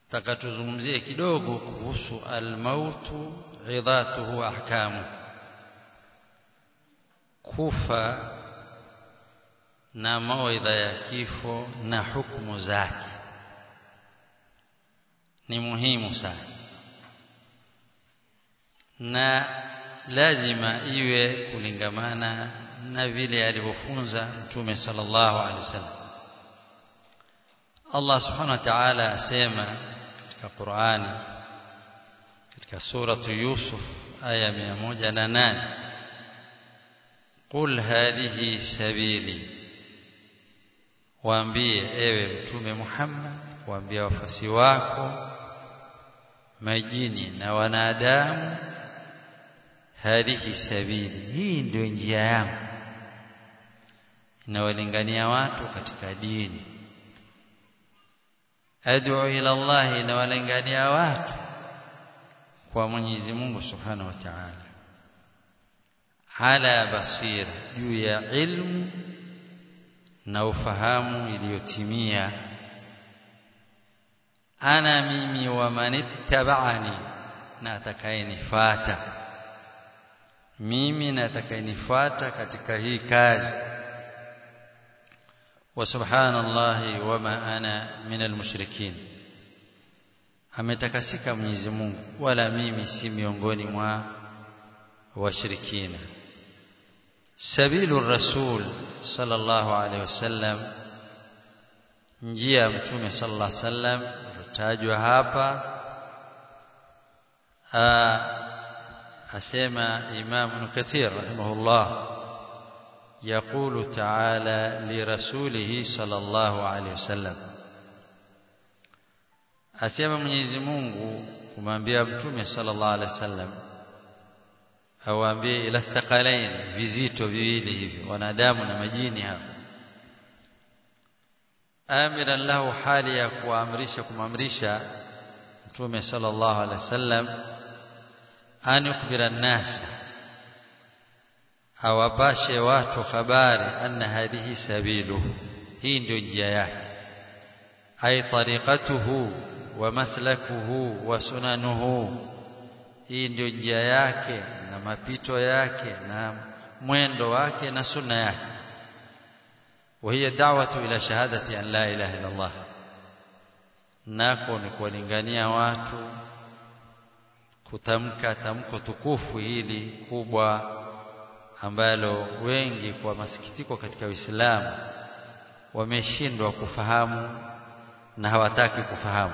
takatuzungumzie kidogo kuhusu almautu idhatuhu ahkamu kufa na mawaidha ya kifo na hukumu zake ni muhimu sana na lazima iwe kulingamana na vile alivyofunza mtume sallallahu alaihi wasallam Allah subhanahu wa ta'ala asema katika Qur'ani katika suratu Yusuf aya 108 Qul hadhihi sabili waambie ewe mtume Muhammad waambie wafasi wako majini na wanadamu hadhihi sabili hii ndio njia yangu inawalingania watu katika dini ad'u ila Allah inawalingania watu kwa Mwenyezi Mungu Subhanahu wa Ta'ala ala basira juu ya ilmu na ufahamu iliyotimia ana mimi wa manittaba'ani na atakayenifuata mimi na atakayenifuata katika hii kazi wa subhanallahi wama ana minal mushrikin ametakasika Mwenyezi Mungu wala mimi si miongoni mwa washirikina sabilu rasul sallallahu alaihi wasallam njia ya mtume sallallahu alaihi wasallam iliyotajwa hapa asema Imam Ibn Kathir rahimahullah يقول تعالى لرسوله صلى الله عليه وسلم asema Mwenyezi Mungu kumwambia mtume sallallahu alaihi wasallam awaambie ila thaqalain vizito viwili hivi wanadamu na majini hapa amiran lahu hali ya kuamrisha kumamrisha mtume sallallahu alaihi wasallam an yukhbira an-nas awapashe watu habari anna hadhihi sabiluhu hii ndio njia yake ay tariqatuhu wa maslakuhu wa sunanuhu hii ndio njia yake na mapito yake na mwendo wake na sunna yake وهي دعوة إلى شهادة أن لا إله إلا الله nako ni kuwalingania watu kutamka tamko tukufu hili kubwa ambalo wengi kwa masikitiko katika Uislamu wameshindwa kufahamu na hawataki kufahamu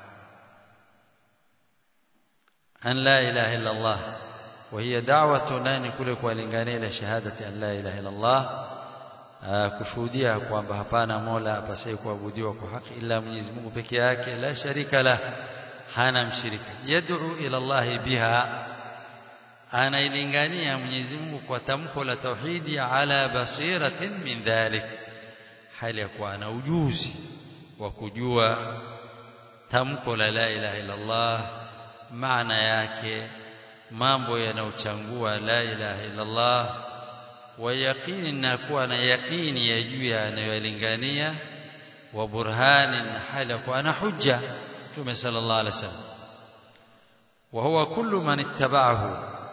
an la ilaha illa Allah wa hiya da'watu nani kule kuwalingania ila shahadati an la ilaha illa Allah kushuhudia kwamba hapana mola apasaye kuabudiwa kwa haki ila Mwenyezi Mungu peke yake la sharika la hana mshirika yad'u ila Allah biha anailingania Mwenyezi Mungu kwa tamko la tauhidi ala basiratin min dhalik hali ya kuwa ana ujuzi wa kujua tamko la la ilaha illa Allah maana yake mambo yanayochangua la ilaha illa Allah wa yaqini na kuwa na yaqini ya juu yanayolingania wa burhanin hali ya kuwa ana hujja Mtume sallallahu alaihi wasallam wa huwa kullu man ittaba'ahu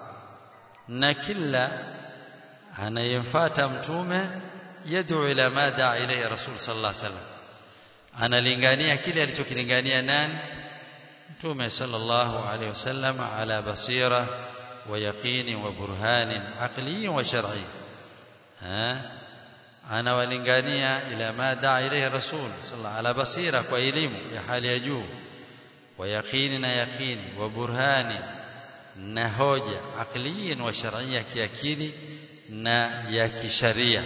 na kila anayemfuata mtume yad'u ila ma da'a ilayhi rasul sallallahu alaihi wasallam analingania kile alichokilingania nani mtume sallallahu alaihi wasallam ala basira wa yaqini wa burhanin aqli wa shar'i ha anawalingania ila ma da'a ilayhi rasul sallallahu ala basira kwa elimu ya hali ya juu wa yaqini na yaqini wa burhanin na hoja aqliyin wa shar'iyya kiakili na ya kisharia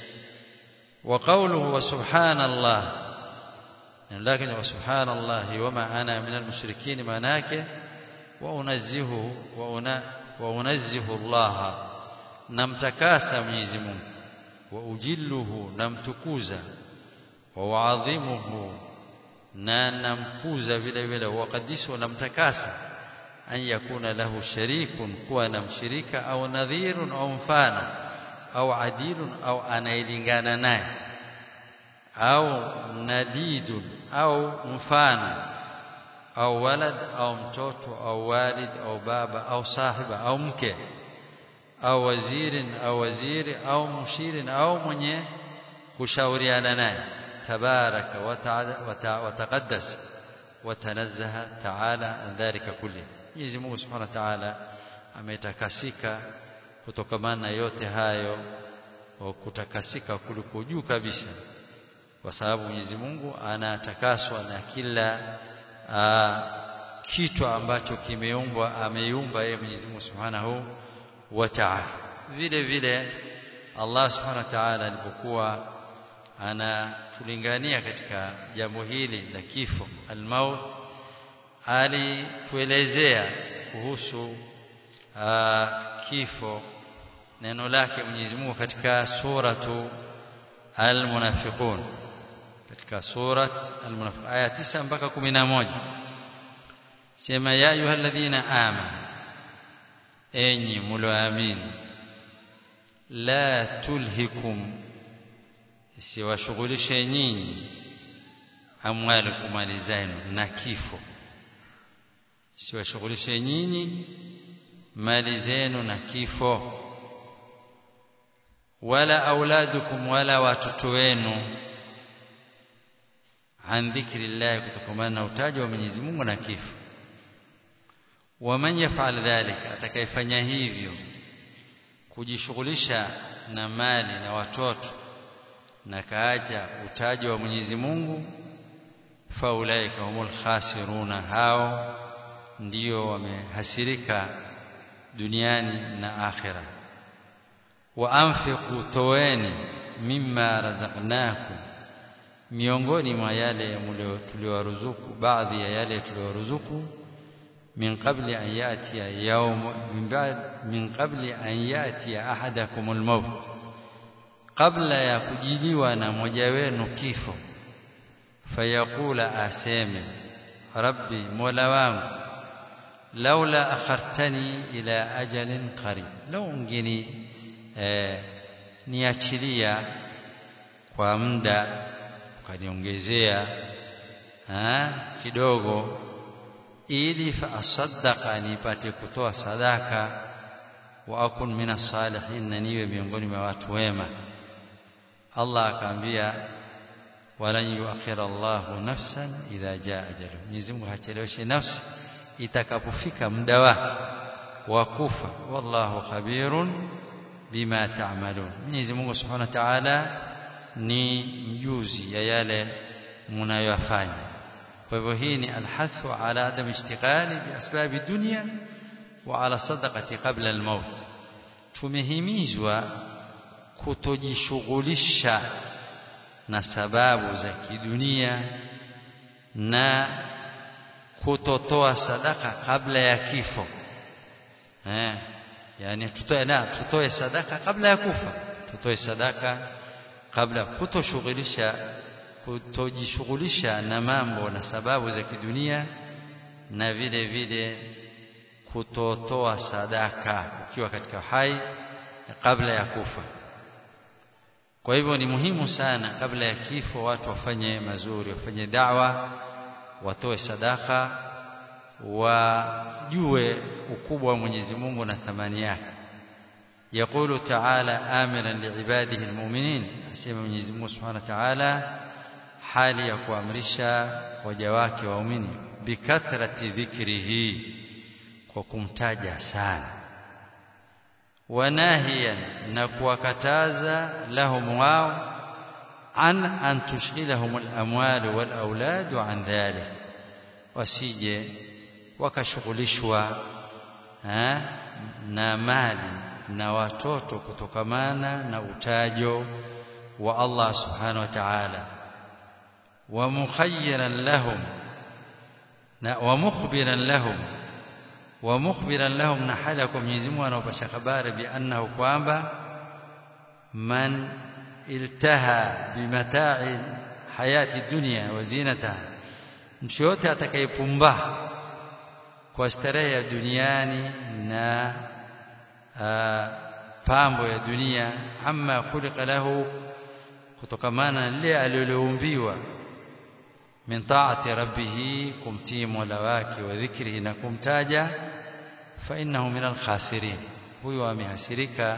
wa qawluhu wa subhanallah lakini wa subhanallah wama ana min almushrikin manake wa unazzihu wa una wa unazzihu Allah namtakasa Mwenyezi Mungu wa ujilluhu namtukuza wa waadhimuhu na namkuza vile vile wa qadisu namtakasa an yakuna lahu sharikun kuwa na mshirika au nadhirun au mfano au adilun au anailingana naye au nadidun au mfano au walad au mtoto au walid au baba au sahiba au mke au wazirin au waziri au mshirin au mwenye kushauriana naye tabaraka wa taqaddas wa tanazzaha ta'ala an dhalika kulli Mwenyezi Mungu Subhanahu wa Ta'ala ametakasika kutokamana na yote hayo wa kutakasika kuliko juu kabisa kwa sababu Mwenyezi Mungu anatakaswa na kila aa, kitu ambacho kimeumbwa ameiumba yeye Mwenyezi Mungu Subhanahu wa Ta'ala vile vile Allah Subhanahu wa Ta'ala alipokuwa anatulingania katika jambo hili la kifo almaut alituelezea kuhusu aa, kifo neno lake Mwenyezi Mungu katika suratu Al-Munafiqun katika surat Al-Munafiqun aya 9 mpaka 11 sema ya ayyuhalladhina amanu enyi mlioamini la tulhikum siwashughulishe nyinyi amwalikum mali zenu na kifo siwashughulishe nyinyi mali zenu na kifo wala auladukum wala watoto wenu an dhikrillah kutokamana na utaji wa Mwenyezi Mungu na kifo waman yafal dhalika atakayefanya hivyo kujishughulisha na mali na watoto na kaacha utaji wa Mwenyezi Mungu faulaika humul khasiruna hao ndio wamehasirika duniani na akhira wa anfiqu toweni mimma razaqnakum miongoni mwa yale tuliowaruzuku baadhi ya yale tuliowaruzuku min qabli an yatiya yawm min ba'd min qabli an yatiya ahadakum al-maut kabla ya kujiliwa na mmoja wenu kifo fayaqula aseme rabbi mola wangu laula akhartani ila ajalin qarib law ungeni eh, niachilia kwa muda ukaniongezea kidogo ili fa asaddaqa nipate kutoa sadaka wa akun minas salihin na niwe miongoni mwa watu wema Allah akaambia walan yuakhira Allahu nafsan idha jaa ajalu Mwenyezi Mungu hacheleweshi nafsi itakapofika muda wake wa kufa wallahu khabirun bima ta'malun Mwenyezi Mungu Subhanahu wa Ta'ala ni mjuzi ya yale mnayoyafanya kwa hivyo hii ni alhathu ala adam ishtighali bi asbabi dunya wa ala sadaqati qabla almaut tumehimizwa kutojishughulisha na sababu za kidunia na kutotoa sadaka kabla ya kifo eh yani tutoe na tutoe sadaka kabla ya kufa tutoe sadaka kabla kutoshughulisha kutojishughulisha na mambo na sababu za kidunia na vile vile kutotoa sadaka ukiwa katika hai kabla ya kufa kwa hivyo ni muhimu sana kabla ya kifo watu wafanye mazuri wafanye da'wa watoe sadaka wajue ukubwa wa Mwenyezi Mungu na thamani yake يقول تعالى آمرا لعباده المؤمنين asema Mwenyezi Mungu Subhanahu wa Ta'ala hali ya kuamrisha waja wake waumini bikathrati dhikrihi kwa kumtaja sana wanahiyan na kuwakataza lahum wao an an tushghilahum al-amwal wal aulad an dhalik wasije wakashughulishwa na mali na watoto kutokamana na utajo wa Allah subhanahu wa ta'ala wa mukhayyiran lahum na wa mukhbiran lahum wa mukhbiran lahum na hali kwa Mwenyezi Mungu anaopasha habari bi annahu kwamba man iltaha bimata'i hayati dunya wa zinataha mtu yote atakayepumba kwa starehe ya duniani na pambo ya dunia amma khuliqa lahu kutokamana lile aliloumbiwa min taati rabbih kumtii mola wake wa dhikrihi na kumtaja fa innahu min alkhasirin huyo amehasirika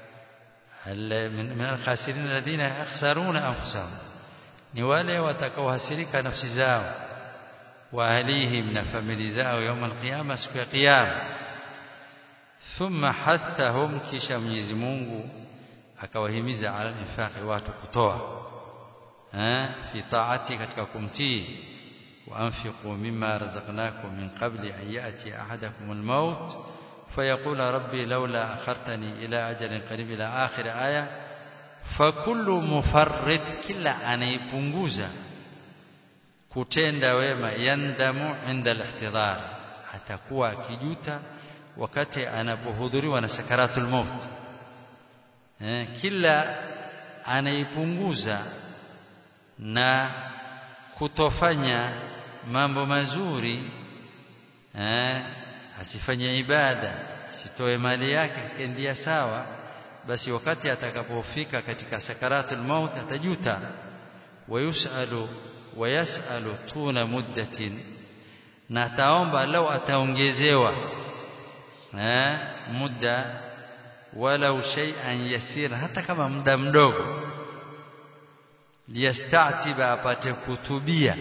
min alkhasirin alladhina yakhsaruna anfusahum ni wale watakaohasirika nafsi zao wa ahlihim na famili zao يوم القيامه siku ya kiyama thumma hathahum kisha Mwenyezi Mungu akawahimiza ala infaqi watu kutoa eh fi taati katika kumtii wa anfiqu mimma razaqnakum min qabli an yati ahadakum al-maut فيقول ربي لولا أخرتني إلى أجل قريب إلى آخر آية فكل مفرط كلا anaipunguza kutenda wema yandamu inda al-ihtidar atakuwa akijuta wakati anapohudhuriwa na sakaratul maut eh, kila anaipunguza na kutofanya mambo mazuri eh, asifanye ibada asitoe mali yake kendia sawa basi wakati atakapofika katika sakaratul maut atajuta wayusalu wayasalu tuna muddatin na ataomba lau ataongezewa eh muda walau shay'an yasira hata kama muda mdogo liyastatiba apate kutubia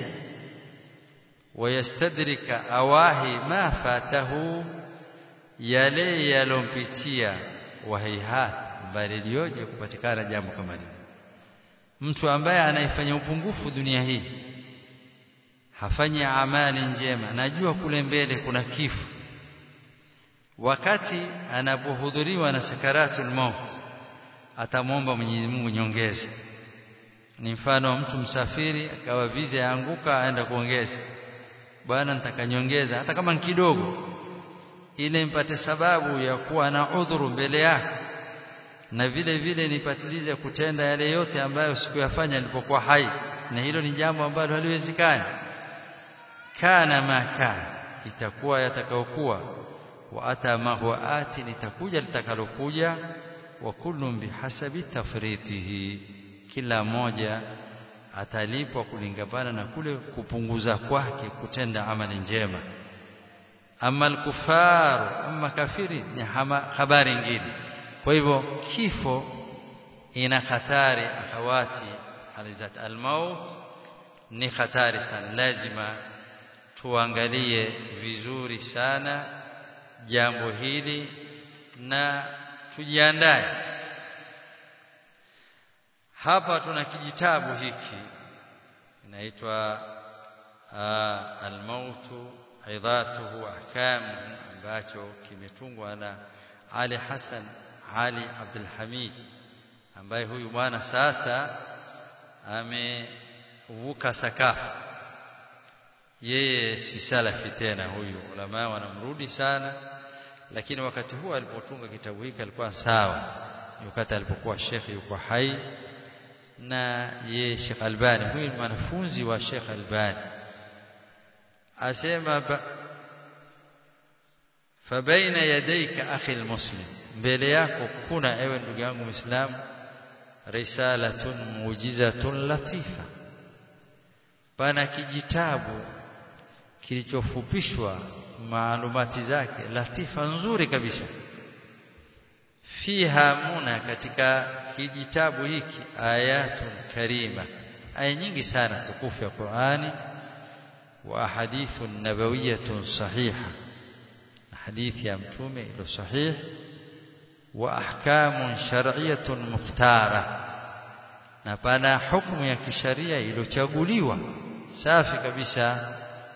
wayastadrika awahi ma fatahu yale yalompitia wahaihat bali lioje kupatikana jambo kama hili mtu ambaye anaifanya upungufu dunia hii hafanyi amali njema najua kule mbele kuna kifo wakati anapohudhuriwa na sakaratul maut atamwomba Mwenyezi Mungu nyongeza ni mfano mtu msafiri akawa visa yaanguka aenda kuongeza bwana nitakanyongeza hata kama ni kidogo ile mpate sababu ya kuwa na udhuru mbele yako na vile vile nipatilize kutenda yale yote ambayo sikuyafanya nilipokuwa hai na hilo ni jambo ambalo haliwezekani kana ma kana itakuwa yatakayokuwa wa ata ma huwa ati litakuja litakalokuja wa kullun bihasabi tafritihi kila moja atalipwa kulingana na kule kupunguza kwake kutenda amali njema ama alkufaru ama kafiri ni habari nyingine kwa hivyo kifo ina hatari akhawati alizat almaut ni hatari sana lazima tuangalie vizuri sana jambo hili na tujiandae hapa tuna kijitabu hiki inaitwa almautu aidhatuhu ahkam ambacho kimetungwa na Ali Hassan Ali Abdul Hamid ambaye huyu bwana sasa amevuka sakafu yeye si salafi tena huyu ulama wanamrudi sana lakini wakati huo alipotunga kitabu hiki alikuwa sawa wakati alipokuwa shekhi yuko hai na ye Sheikh Albani huyu ni mwanafunzi wa Sheikh Albani asema fabaina yadayka akhi almuslim mbele yako kuna ewe ndugu yangu muislamu risalatun muujizatun latifa pana kijitabu kilichofupishwa maalumati zake latifa nzuri kabisa fiha muna katika kijitabu hiki ayatun karima aya nyingi sana tukufu ya Qur'ani wa hadithun nabawiyatun sahiha hadithi ya mtume ilo sahih wa ahkamun shar'iyyatun mukhtara na pana hukumu ya kisharia iliyochaguliwa safi kabisa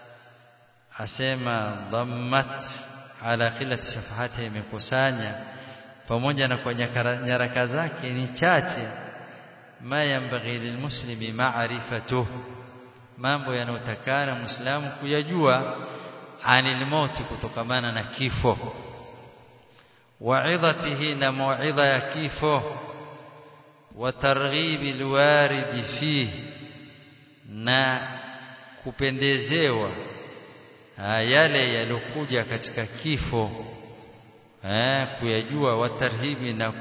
asema dhammat ala qillati safahati imekusanya pamoja na kwa nyaraka zake ni chache ma yambaghi lilmuslimi ma'rifatuh mambo yanayotakana muislamu kuyajua anil mauti kutokamana na kifo wa'idhatihi na mau'idha ya kifo wa targhibi alwaridi fihi na kupendezewa yale yalokuja katika kifo eh kuyajua watarhibi na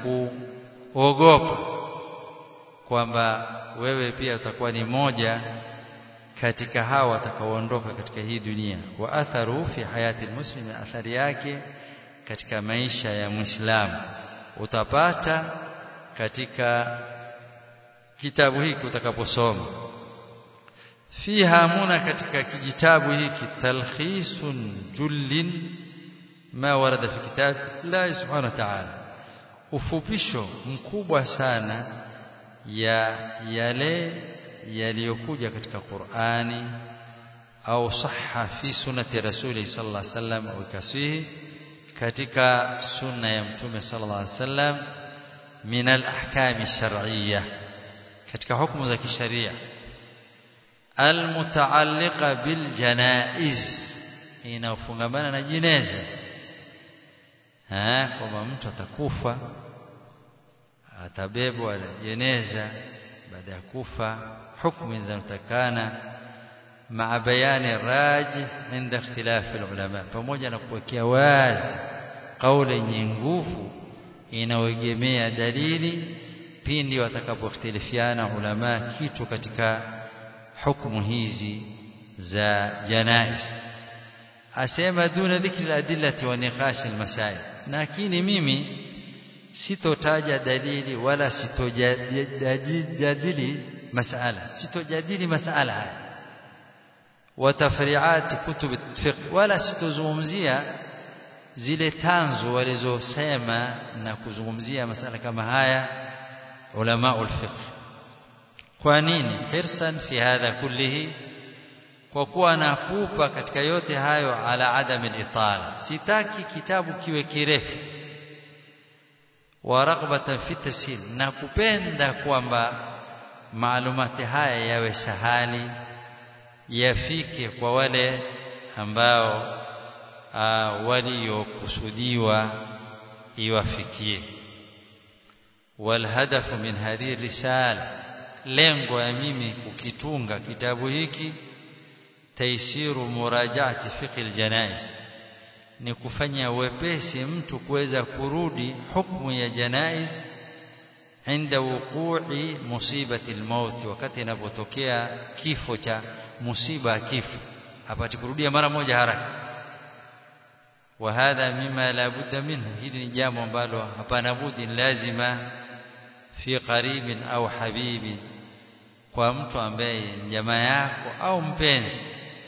kuogopa kwamba wewe pia utakuwa ni moja katika hawa watakaoondoka katika hii dunia wa atharu fi hayati almuslim athari yake katika maisha ya muislamu utapata katika kitabu hiki utakaposoma fiha muna katika kijitabu hiki talkhisun jullin ma warada fi kitab la subhanahu wa ta'ala ufupisho mkubwa sana ya yale yaliyokuja katika Qur'ani au sahha fi sunnati rasuli sallallahu alaihi wasallam au kasihi katika sunna ya mtume sallallahu alaihi wasallam min al-ahkam ash-shar'iyyah katika hukumu za kisheria almutaalliqa bil janaiz inafungamana na jeneza eh kwamba mtu atakufa atabebwa na jeneza baada ya kufa hukumu zinazotakana مع بيان الراجح عند اختلاف العلماء pamoja na kuwekea wazi kauli yenye nguvu inayoegemea dalili pindi watakapoختلفiana ulama kitu katika hukumu hizi za janaiz asema duna dhikri al-adillati wa niqash al-masail lakini mimi sitotaja dalili wala sitojadili masala sitojadili masala haya watafriat kutub fiqh wala sitozungumzia zile tanzu walizosema na kuzungumzia masala kama haya ulama ulfiqh kwa nini hirsan fi hadha kullihi kwa kuwa nakupa katika yote hayo ala adam al-itala sitaki kitabu kiwe kirefu wa raghbatan fi tashil na kupenda kwamba maalumati haya yawe sahali yafike kwa wale ambao waliokusudiwa iwafikie والهدف من هذه الرسالة lengo ya mimi kukitunga kitabu hiki taisiru murajaati fiqh aljanaiz ni kufanya wepesi mtu kuweza kurudi hukumu ya janaiz inda wuqu'i musibati almaut wakati inapotokea kifo cha musiba kifo apate kurudia mara moja haraka wa hadha mima la budda minhu hili ni jambo ambalo hapana budi lazima fi qaribin au habibin kwa mtu ambaye jamaa yako au mpenzi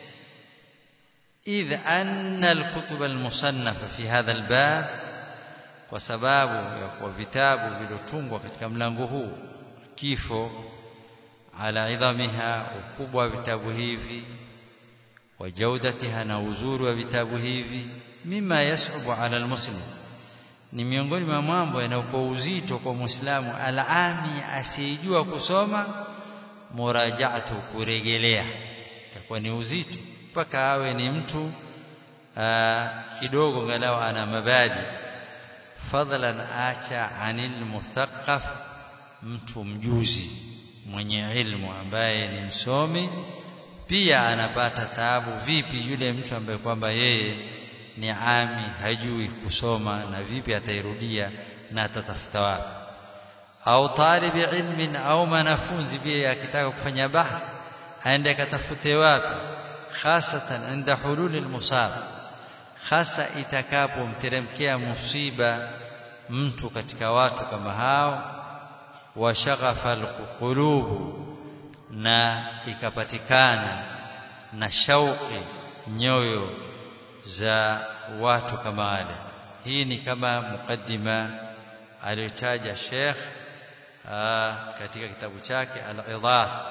idh anna alkutub almusannafa fi hadha albab kwa sababu ya kwa vitabu vilotungwa katika mlango huu kifo ala idhamiha ukubwa wa vitabu hivi wa jaudatiha na uzuri wa vitabu hivi mima yasubu ala almuslim ni miongoni mwa mambo yanayokuwa uzito kwa muislamu alami asiyejua kusoma murajaatu kuregelea itakuwa ni uzito mpaka awe ni mtu aa, kidogo ngalau ana mabadi fadlan acha anil muthaqqaf mtu mjuzi mwenye ilmu ambaye ni msomi pia anapata taabu vipi yule mtu ambaye kwamba yeye ni ami hajui kusoma na vipi atairudia na atatafuta wapi au talibi ilmin au mwanafunzi pia akitaka kufanya bahth aende akatafute wapi hasatan inda hulul almusab hasa itakapomteremkia musiba mtu katika watu kama hao wa shaghafa alqulubu na ikapatikana na shauki nyoyo za watu kama wale hii ni kama mukaddima aliyotaja Sheikh katika kitabu chake al-Idah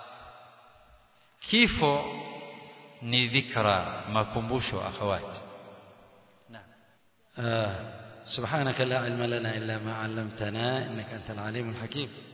kifo ni dhikra makumbusho akhawati سبحانك لا علم لنا إلا ما علمتنا إنك أنت العليم الحكيم